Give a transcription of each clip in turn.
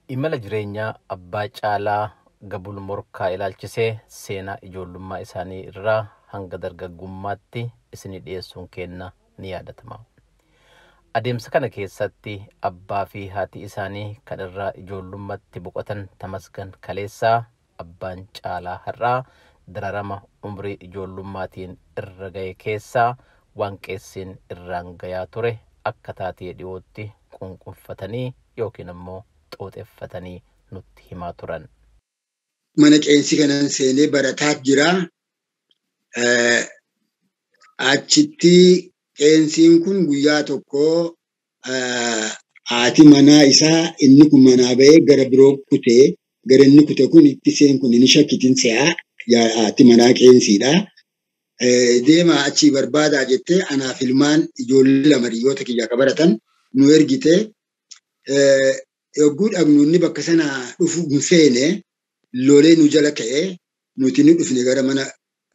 Imala jireenyaa abbaa caalaa Gabul Morkaa ilaalchisee seenaa ijoollummaa isaanii irraa hanga dargaggummaatti isinii dhiyeessuun keenna ni yaadatama. Adeemsa kana keessatti abbaa fi haati isaanii kan irraa ijoollummaatti boqotan Tamasgan Kaleessaa abbaan caalaa har'aa dararama umrii ijoollummaatiin irra ga'e keessaa waan qeessiin irraan gayaa ture akka taatee dhiyootti qunqunfatanii yookiin ammoo xooxeffatanii nutti himaa turan. Mana qeensi kanan seenee barataa jira. Achitti qeensiin kun guyyaa tokko haati manaa isaa inni kun manaa ba'ee gara biroo kutee gara inni kute kun itti seen kun inni shakkitiin se'aa haati manaa qeensiidha. Deemaa achii barbaadaa jettee anaaf ilmaan ijoollee lama hiriyoota kiyya akka baratan nu ergite. Yogguu dhaqnu inni bakka sana dhufu hin feene lolee nu jala ka'ee nuti ni dhufne gara mana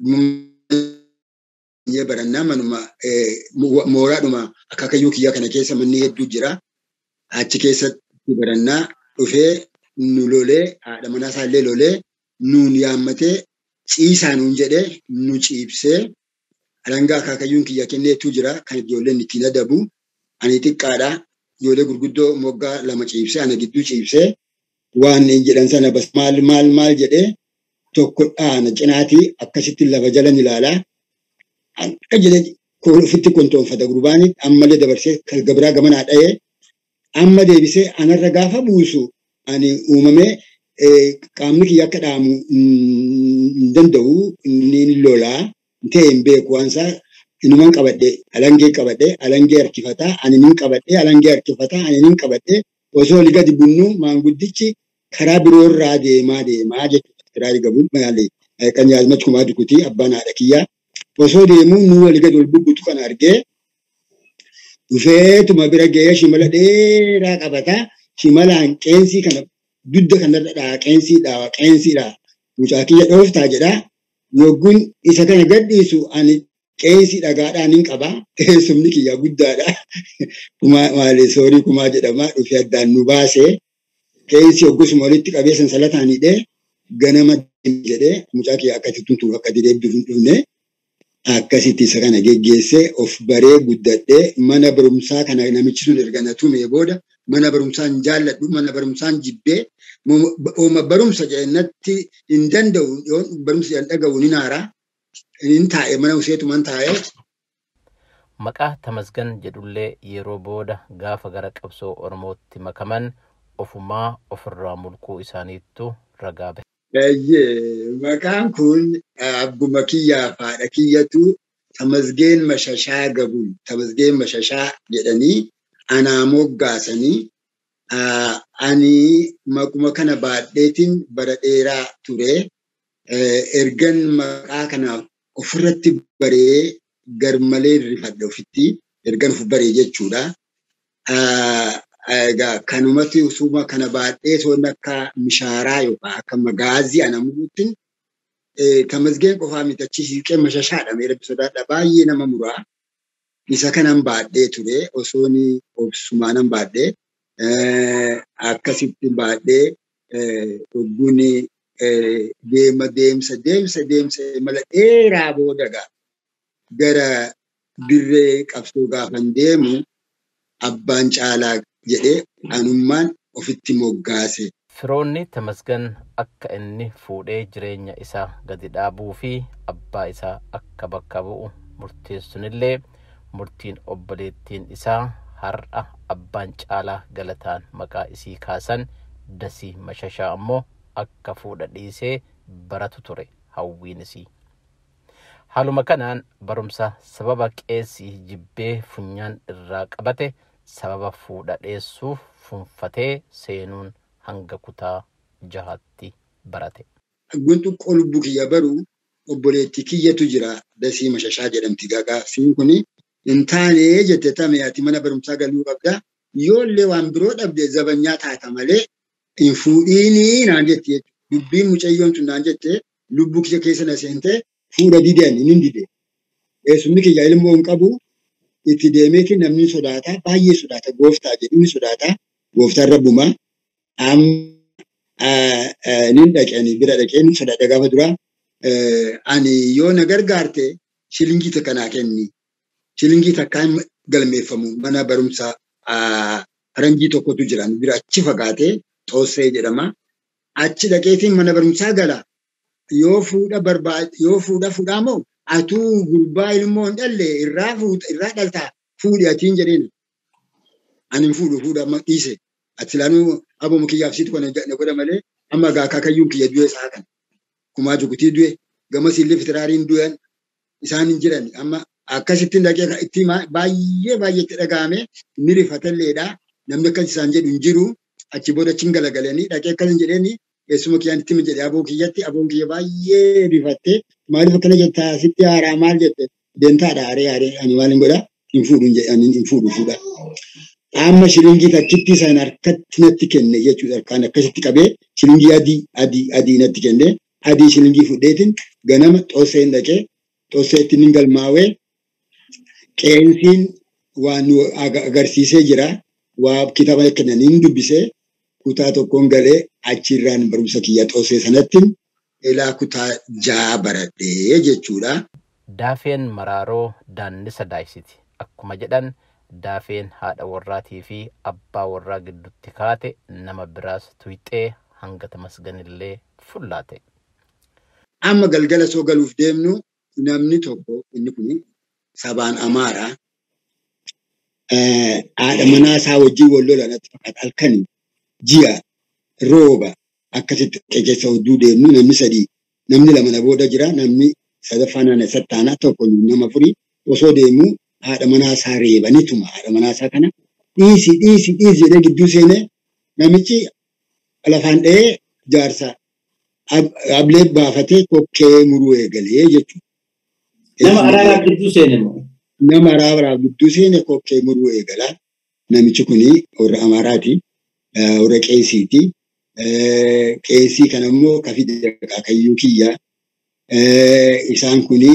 barannaa manuma mooraadhuma akaakayyuu kiyyaa kana keessa manni hedduu jira. Achi keessatti barannaa dhufee nu lolee haadha manaa isaallee lolee nuun yaammatee ciisaa nuun jedhee nu ciibsee alangaa akaakayyuun kiyya kenneetu jira kan ijoolleen ittiin adabu. Ani xiqqaadha. Ijoollee gurguddoo moggaa lama ciibsee ana gidduu ciibsee waan jedhan sana bas maal maal maal jedhee tokko dhaana cinaatii akkasitti lafa jalan ilaalaa. Akka jedhee ofitti kontoonfata gurbaanii ammallee dabarsee kan gabiraa gamanaa dha'ee amma deebisee anarra gaafa buusu ani uumamee qaamni kiyya akka dhaamu hin danda'u inni lolaa ta'e hin beeku waan isaa inuman qabadhe alangee qabadhe alangee harkifataa ani nin qabadhe alangee harkifataa ani nin qabadhe osoo oli gadi bunnu maanguddichi karaa biroorraa deemaa deemaa jechuudha. Kiraari gabuun maali kan yaazmach kumaa dukutii abbaan haadha kiyyaa osoo deemuu nu oli gadi ol bubbutu kan argee dhufeetuma bira ga'ee shimala dheeraa qabataa shimalaan qeensii kana dudda kanarra dhaa qeensii dhaa qeensii dhaa mucaa kiyya dhooftaa jedhaa yogguun isa kana gadhiisu ani qeensii dhagaadhaan hin qabaa teessumni kiyya guddaadha kumaa maali soorii kumaa jedhamaa dhufee addaan nu baasee qeensii hoggusuma walitti qabee sansalataan hidhee ganama jedhee mucaa kiyya akkasitti tuntuu akka deebiif hin dhufne akkasitti isa kana geggeessee of baree guddadhee mana barumsaa kana namichi sun erga na tumee booda mana barumsaan jaalladhu mana barumsaan jibbee ooma barumsa jedhannatti hin danda'u barumsa jedhan dhaga'u ni naaraa hin taa'e mana useetuman taa'ee. Maqaa Tamasgan jedhullee yeroo booda gaafa gara qabsoo Oromootti makaman ofumaa ofirraa mulquu isaaniittu ragaa bahe. Maqaan kun abbuma kiyyaa fi haadha kiyyatu Tamasgeen Mashashaa Gabul Tamasgeen Mashashaa jedhanii anaa moggaasanii ani maquma kana baadheetiin bara dheeraa ture. Ergan maqaa kana ofirratti baree garmalee rifadhe ofitti ergan of baree jechuudha. Egaa kanumatti usuma kana baadhee toon akka mishaaraa yookaan akka magaazii ana muruutti tamasgeen qofaa miti achi siiqee mashashaadha meera sodaadha baay'ee nama muraa. Isa kanan baadhee ture osoon obsumaanan baadhee akkasitti baadhee dhugguun deema deemsa deemsa deemsa mala dheeraa booda gara dirree qabsoo gaafan deemu abbaan caalaa jedhee anummaan ofitti moggaase. Firoonni Tamasgan akka inni fuudhee jireenya isaa gadi dhaabuu fi abbaa isaa akka bakka bu'u murteessunillee murtiin obboleettiin isaa har'a abbaan caalaa galataan maqaa isii kaasan dasii mashashaa ammoo akka fuudha dhiisee baratu ture hawwiin isii. Haaluma kanaan barumsa sababa qeessii jibbee funyaan irraa qabate sababa fuudha dheessuuf funfatee seenuun hanga kutaa jahaatti barate. Guntu lubbuu kiyya baruu obboleettii kiyyatu jira dasii mashashaa jedhamti gaafsiin kuni hin taane jette tame ati mana barumsaa galuu qabda yoollee waan biroo dhabde zabanyaa taata malee hin fuudhiinii naan jetti jechuudha. Dubbiin mucayyoon tun naan jette lubbuu kiyya keessa na seentee fuudha dideen hin dide. Eessumni kiyya ilmoo hin qabu itti deemeeti namni sodaata baay'ee sodaata gooftaa jedhu ni sodaata gooftaan rabbuma amma nin dhaqanii bira dhaqeen fudhadhe gaafa dura ani yoo na gargaarte shilingii takka naa kenni. Shilingii takkaan galmeeffamu mana barumsaa faranjii tokkotu jira bira achi fagaatee xoossee jedhama. Achi dhaqeetiin mana barumsaa gala. Yoo fuudha barbaad yoo fuudha fuudhaa moo atuu gurbaa ilmoo hin dhalle irraa irraa dhaltaa fuudhi atiin jedheen. Ani hin fuudhu fuudha amma dhiise. Ati laanuu aboo kiyyaaf situ kana na godha malee amma gaa akaakayyuun kiyya du'e isaa kana. Kumaa jugutii du'e gamas illee fitiraariin du'an isaan hin jiran amma akkasittiin dhaqee itti baay'ee baay'ee itti dhaga'ame ni rifatalleedha. Namni akkas isaan jedhu hin jiru. Achi booda achiin galagalanii dhaqee akkas hin jedheeni eessuma kiyyaan itti jedhe aboo kiyyatti aboon kiyya baay'ee rifattee maaliif akkana jettaa sitti haaraa maal jette deemtaadha haree haree ani maal hin godhaa hin fuudhu hin fuudhu fuudha. Amma shilingii takkitti isaan harkatti natti kenne jechuudha. Kan akkasitti qabee shilingii adii adii adii natti kenne adii shilingii fudheetiin ganama xoosseen dhaqee xoosseetti ni galmaawee qeensiin waan nu agarsiisee jira. Waa kitaaba kennaniin dubbisee kutaa tokkoon galee achirraan barumsa kiyya xoossee sanatti ilaa kutaa ja'a baradhee jechuudha. Daafeen maraaroo daannisa daayisiti. Akkuma jedhan daafeen haadha warraatii fi abbaa warraa gidduutti kaate nama biraas tuyxee hanga tamasganillee fullaate. Amma galgala soo galuuf deemnu namni tokko inni kun sabaan amaaraa haadha manaa isaa wajjin wal lola natti fakkaata halkanii ji'a rooba akkasitti keessa hedduu deemnu namni sadii namni lama na booda jira namni sadaffaa naana sattaanaa tokko nama furii osoo deemu haadha manaa isaa reebanituma haadha manaa isaa kana dhiisi dhiisi dhiisi jedhee gidduu seenee namichi lafaan dha'ee jaarsa ablee baafatee kokkee muruu eegalee jechuudha. Nama araaraaf gidduu seene moo? Nama araaraaf gidduu seene kokkee muruu eegalaa. Namichi kuni warra Amaaraati. Warra Qeesiiti. Qeesii kana immoo kafii akaakayyuu kiyya. Isaan kuni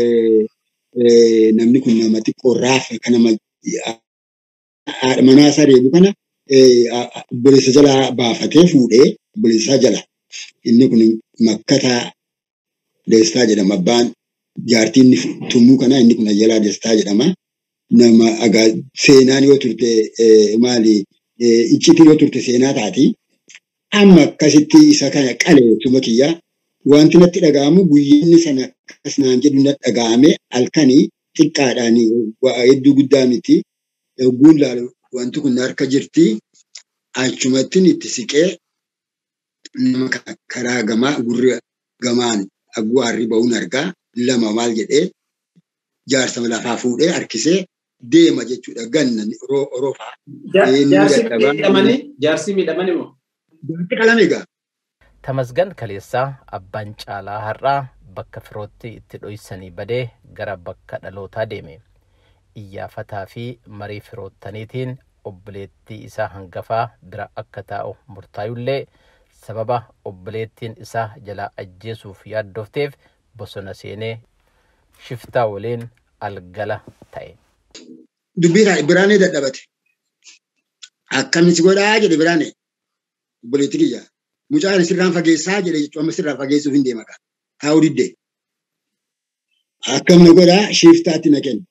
namni kun nama xiqqoo raafa kan nama haadha manaa isaa reebu kana obboleessa jalaa baafatee fuudhee obboleessa jala. Inni kun makkataa deestaa jedhama. Abbaan jaartiin tummuu kanaa inni kun ayyaanaa deestaa jedhama. Nama agaa seenaan yoo turte maali iccitiin yoo turte seenaa taati. Amma akkasitti isa kana qaleessuma kiyyaa wanti natti dhaga'amu guyyinni sana akkas naan jedhu natti dhaga'ame halkanii xiqqaadhaan hedduu guddaa miti. Yogguun laalu wanti kun harka jirti. Achumattiin itti siqee nama karaa gamaa gurra gamaan agguu harri ba'uun argaa lama maal jedhee jaarsa lafaa fuudhee harkisee deema jechuudha ganna roofaa. Jaarsi miidhamanii jaarsi miidhamanii moo? Jaarsi qalame egaa. Tamasgan Kaleessaa abbaan caalaa har'aa bakka firootti itti dho'isanii badee gara bakka dhalootaa deeme. Iyyaafataa fi marii firoottaniitiin obboleettii isaa hangafaa bira akka taa'u murtaayullee sababa obboleettiin isaa jalaa ajjeesuuf yaaddofteef bosona seenee shiftaa waliin algala ta'e. Dubbii biraanee dadhabate. Akkamitti godhaa jedhe biraanee obboleettii kiyya. Mucaan sirraan fageessaa jedhe jechuun amma sirraan fageessuuf hin deema kaa. Taa'uu diddee. Akkam na godhaa shiftaatti na kenna.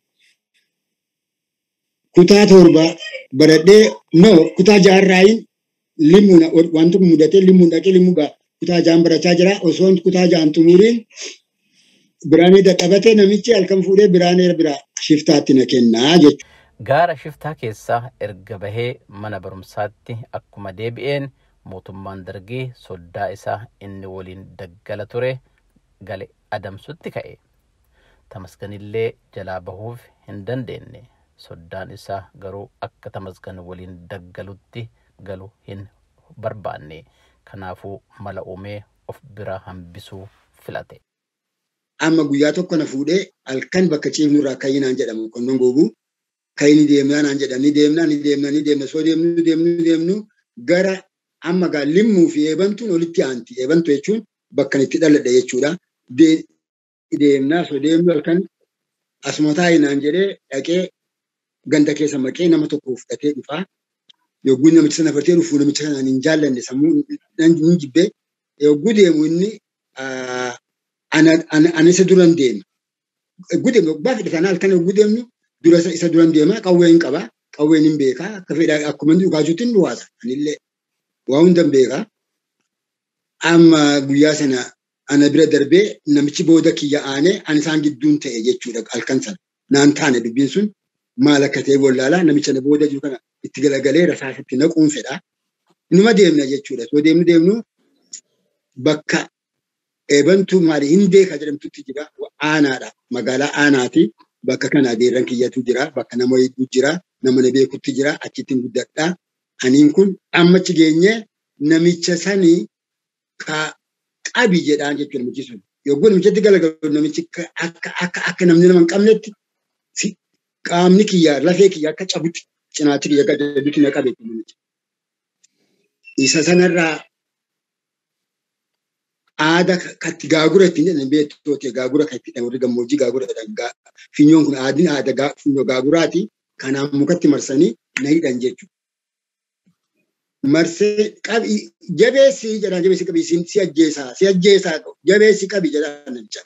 Kutaa torba baradhee no kutaa jaarraayin limmuun wanti kun mudatee limmuun dhaqee limmuu gaa kutaa jaan barachaa jira osoo kutaa jaan xumuriin biraanee dadhabate namichi halkan fuudhee biraanee biraa shiftaatti na kennaa jechuudha. Gaara shiftaa keessaa erga bahee mana barumsaatti akkuma deebi'een mootummaan dargii soddaa isaa inni waliin daggala ture gale adamsutti ka'e. Tamasganillee jalaa bahuuf hin dandeenye. Soddaan isaa garuu akka tamasgan waliin daggalutti galu hin barbaanne. Kanaafuu mala uumee of bira hambisuu filate. Amma guyyaa tokko na fuudhee halkan bakka ciifnu irraa kayyinaan jedhamu qonnoon googuu. Kayini deemnaa naan jedhan ni deemnaa ni deemnaa ni deemna soo deemnu deemnu deemnu gara amma gaa limmuu fi eebantuun olitti aanti. Eebantu jechuun bakka itti dhaladhe jechuudha. Deemnaa soo deemnu halkan asuma taa'inaan jedhee dhaqee ganda keessa maqee nama tokko fudhatee dhufaa. yogguu namicha sana bartee dhufuu namicha kanaan hin jaallanne sammuu hin jibbee yogguu deemu inni ani isa duran deema. Yogguu deemu yogguu fedhatan halkan yogguu deemnu dura isa duran deema qawwee hin qaba qawween hin beekaa akka fedhaa akkuma inni dhugaachuutti hin dhuwaasa anillee waa hunda hin beekaa. Amma guyyaa sana ana bira darbee namichi booda kiyya aanee ani isaan gidduun ta'e jechuudha halkan sana naan taane dubbiin sun maal akka ta'e wallaalaa namicha na booda jiru kana itti galagalee rasaasatti naquun fedha. Inuma deemna jechuudha. Soo deemnu deemnu bakka eebantuu maali hindeeka jedhamtutti jira aanaadha. Magaalaa aanaati. Bakka kana adeerran kiyyatu jira. Bakka nama hedduu jira. Nama na beekutti jira. Achitti guddadha. Aniin kun ammachi geenye namicha sanii ka qabi jedhaan jechuudha namichi sun. Yogguu namichatti galagalu namichi akka akka akka namni nama hin qabnetti qaamni kiyya lafee kiyya akka cabutti cinaachi kiyya gaddadutti na qabe namichi. Isa sanarraa aada katti gaagura ittiin jedhan beektooti gaagura kan itti warri gammoojjii gaagura jedhan finyoon kun aadni aada finyoo gaaguraati kanaan mukatti marsanii na hidhan jechuudha. Marsee qabi jabeessi jedhan jabeessi qabi si ajjeesaa si ajjeesaa jabeessi qabi jedhan namicha.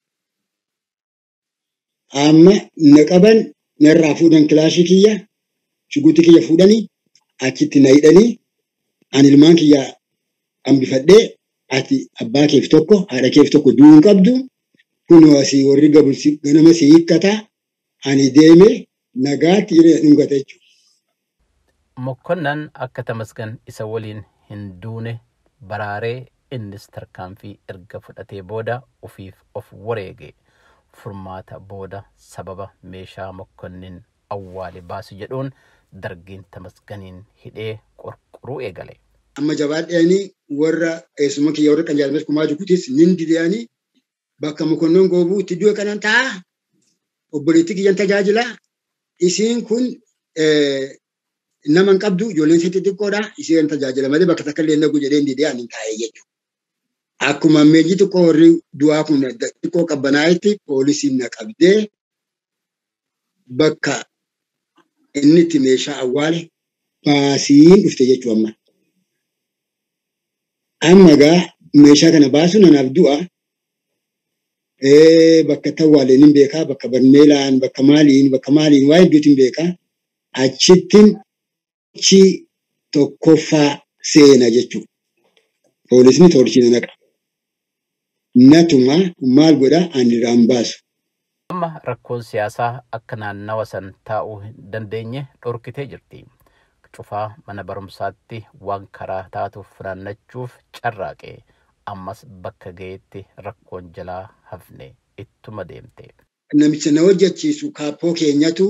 Amma na qaban narraa fuudhan kilaashii kiyya shuguutii kiyya fuudhanii achitti na hidhanii ani ilmaan kiyya hambifadhee ati abbaa keef tokko haadha keef tokko du'uu hin qabdu kun asii warri gabulsi ganama si hiikkataa ani deeme nagaatti jedhee dhungata jechuudha. Mokkonnan akka tamasgan isa waliin hin duune baraaree innis tarkaanfii erga fudhatee booda ofiif of wareege furmaata booda sababa meeshaa mokkonnin awwaale baasu jedhuun dargiin tamasganiin hidhee qorqoruu eegale. Amma jabaadheeni warra eessuma kiyya warra qanjaalmes kumaa jukutis nin didiyanii bakka mokonnon goobuu itti du'e kanan ta'a obboleettii kiyyan tajaajila isiin kun nama hin qabdu ijoolleen ishee xixiqqoodha isheen tajaajila malee bakka takka illee nagu jedhee didee ani taa'ee jechuudha. Akkuma ammeenyi xiqqoo warri du'aa kun xiqqoo qabbanaa'etti poolisiin na qabdee bakka inni itti meeshaa awwaale baasiin dhufte jechuu amma. Amma gaa meeshaa kana baasuun anaaf du'a. Bakka itti awwaaleen hin beekaa, bakka barmeelaan, bakka maaliin, bakka maaliin waa hedduutiin beekaa. Achittiin chi tokkoffaa seena jechuudha. Poolisni toorchii na naqa. Natuma maal godha ani irraan baasu. Amma rakkoon siyaasaa akka naannawa san taa'uu hin dandeenye dhorkitee jirti. Cufaa mana barumsaatti waan karaa taatuuf funaannachuuf carraaqe. Ammas bakka ga'eetti rakkoon jalaa hafne ittuma deemte. Namicha na hojjechiisu kaappoo keenyatu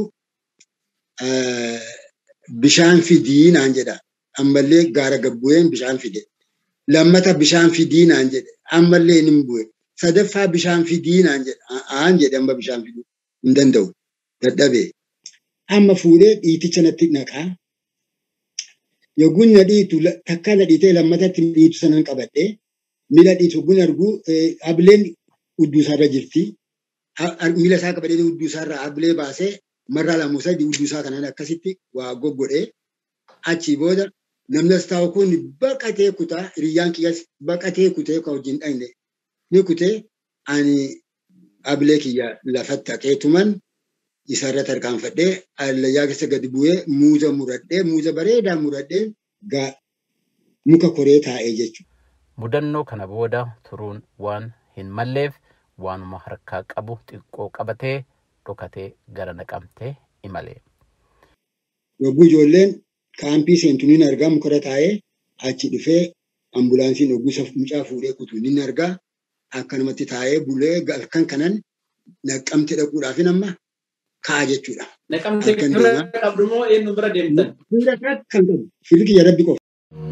bishaan fidii naan jedha. Ammallee gaara gabbu'een bishaan fide. Lammata bishaan fidii naan jedhe. Ammallee hin bu'e. Sadaffaa bishaan fidii naan jedhe. Aan jedhe amma bishaan fiduu hin danda'u. Dadhabee. Amma fuudhee dhiiticha natti naqaa. Yogguun na dhiitu takka na dhiitee lammatatti dhiitu sanan qabadhee miila dhiitu yogguun argu ableen udduusaarra jirti. Miila isaa qabadhee udduusaarra ablee baasee marraa lamuu sadii udduusaa kanaan akkasitti waa goggodhee achii booda namni as taa'u kun baqatee kutaa hiriyyaan kiyyas baqatee kutee kan wajjin dhaqne ni kutee ani ablee kiyya lafatti haqeetuman isarra tarkaanfadhee allayyaa keessa gadi bu'ee muuza muradhee muuza bareedaa muradhee gaa muka koree taa'ee jechuudha. Mudannoo kana booda turuun waan hin malleef waanuma harkaa qabu xiqqoo qabatee dhokatee gara naqamtee imale. Yogguu ijoolleen kaampii seentu ni argaa mukarra taa'ee achi dhufee ambulaansiin ogguu mucaa fuudhee kutu ni argaa akkanumatti taa'ee bulee halkan kanan naqamte dhaquudhaaf amma ka'a jechuudha. Naqamte bira qabdu moo eenyu bira deemtan? Bira kan qabu filii kiyya rabbi qofa.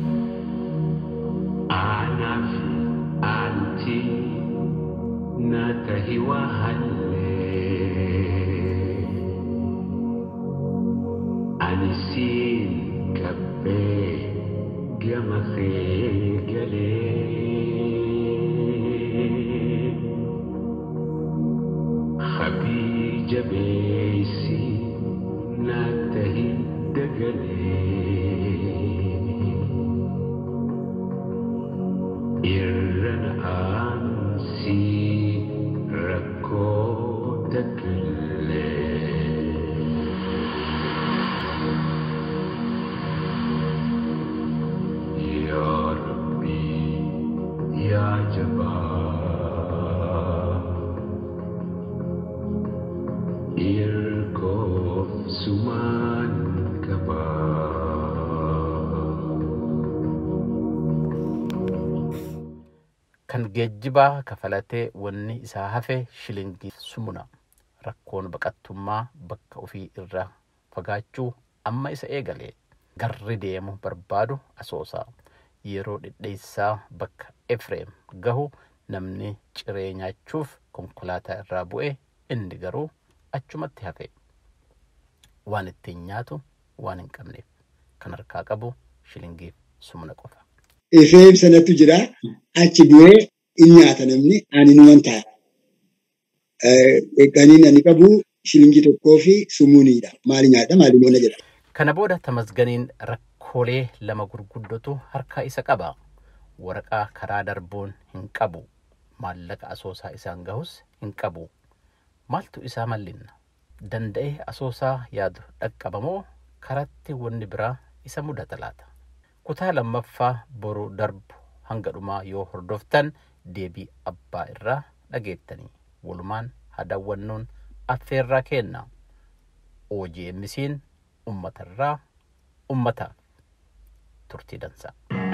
Anaaf anti na tahi wahallee ani siin qabbee gama kee galee habii jabeessi na tahi dagalee. kan geejjibaa kafalatee wanni isaa hafe shilingii sumuna rakkoon baqattummaa bakka ofii irraa fagaachuu amma isa eegale garri deemu barbaadu asoosaa yeroo dhidheessaa bakka efreem gahu namni ciree nyaachuuf konkolaataa irraa bu'e inni garuu achumatti hafe waan ittiin nyaatu waan hin qabneef kan harkaa qabu shilingiif sumuna qofa. Efreem sanattu jira achi bu'ee in nyaata namni ani numan ta'a. Qaniin ani qabu shilingii tokkoo fi sumuuniidha. Maali nyaadha maali moona jedha. Kana booda tamasganiin rakkoolee lama gurguddotu harka isa qaba. Waraqaa karaa darbuun hin qabu. Maallaqa asoosaa isaan gahus hin qabu. Maaltu isaa mallinna? Danda'ee asoosaa yaadu dhaqqabamoo karatti wanni biraa isa mudata laata? Kutaa lammaffaa boruu darbu hanga dhumaa yoo hordoftan deebii abbaa irraa dhageettanii walumaan hadaawwannoon affeerraa kenna. OGMC'n uummatarraa uummataaf turtii dansaa.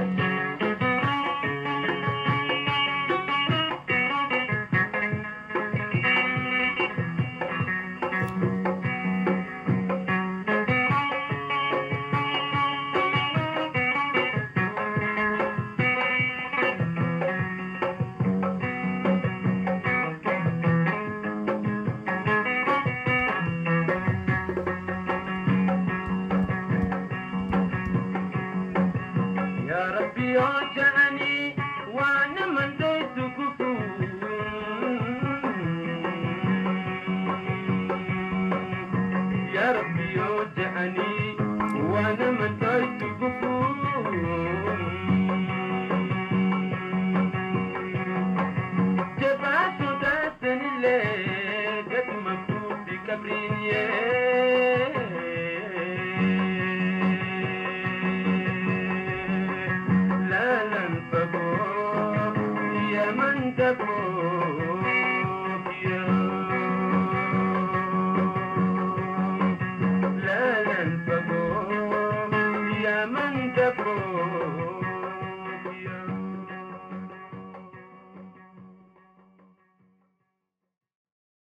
يا ربي اوجعني وانا من ديت كفور يا ربي اوجعني وانا من ديت كفور جبعت داتني ليه قد مكتوب في كبرين لا ننفقه يا من تكون